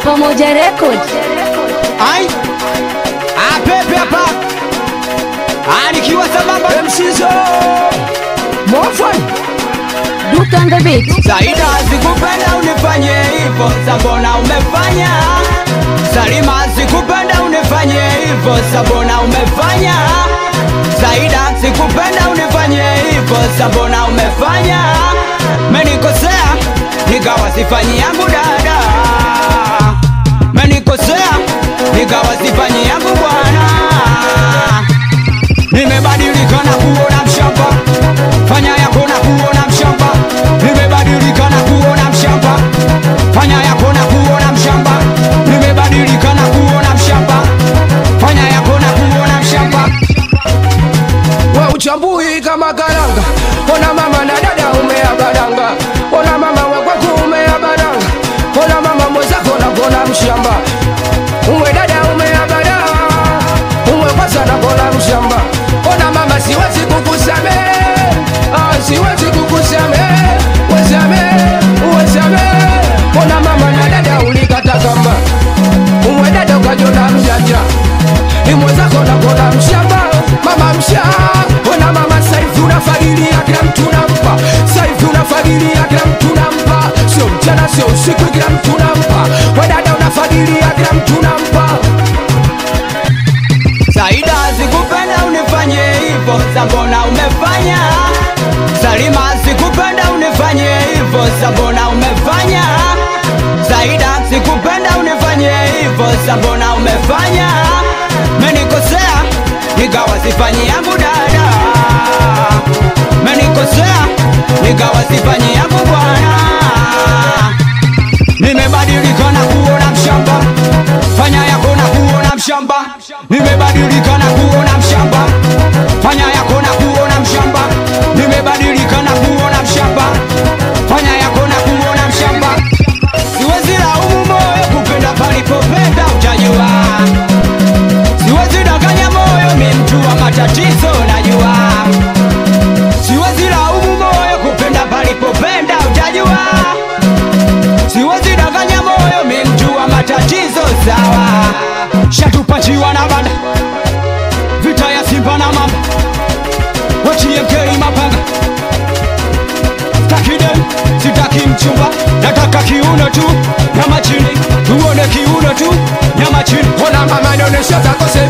Pamoja Record. Ai, apepe hapa anikiwa sambamba Msizo Mofan Duke on the beat. Saida sikupenda unifanye hivyo, sabona umefanya. Salima sikupenda unifanye hivyo, sabona umefanya. Saida sikupenda unifanye hivyo, sabona umefanya. Menikosea nikawa sifanyi yangu dada, menikosea nikawa sifanyi yangu bwana. Nimebadilika na kuona mshamba, fanya yako na kuona mshamba. Nimebadilika na kuona mshamba, fanya yako na kuona mshamba. Nimebadilika na kuona mshamba, fanya yako na kuona mshamba. we uchambui kama karanga, ona mama na dada umeagadanga, ona mama wekweku umeabadanga, ona mama mwenzako na kona mshamba, uwe dada umeabada, uwe kwanza na kona mshamba, ona mama siwezi kukusame, ah, siwezi kukusame, wezame, wezame, ona mama na dada ulikata kamba, uwe dada ukajona mjanja imwezako nakona mshamba mama msha ona mama saivi unafagilia kila mtu nampa saivi unafagilia kila mtu nampa sio mchana sio usiku kila mtu nampa wedada unafagilia kila mtu nampa Saida sikupenda unifanye hivyo, sabona umefanya. Salima sikupenda unifanye hivyo, sabona umefanya. Saida sikupenda unifanye hivyo, sabona umefanya. Menikosea nikawa sifanyi yangu dada, menikosea nikawa sifanyi yangu bwana. Nimebadilika na kuona mshamba, fanya yako na kuona mshamba. Nimebadilika na kuona mshamba, fanya yako na kuona mshamba. Nimebadilika na kuona mshamba, fanya yako na kuona mshamba. Siwezi laumu moyo kupenda palipopenda utajua, siwezi danganya moyo mi mtu wa matatizo najua, siwezi laumu moyo kupenda palipopenda utajua siwezi danganya moyo mi mtu wa matatizo sawa shatupachiwa na banda vita ya simba na mamba watiemkei mapanga takidem sitaki mchumba nataka kiuno tu nyama chini tuone kiuno tu nyama chini ona mama nionesha zako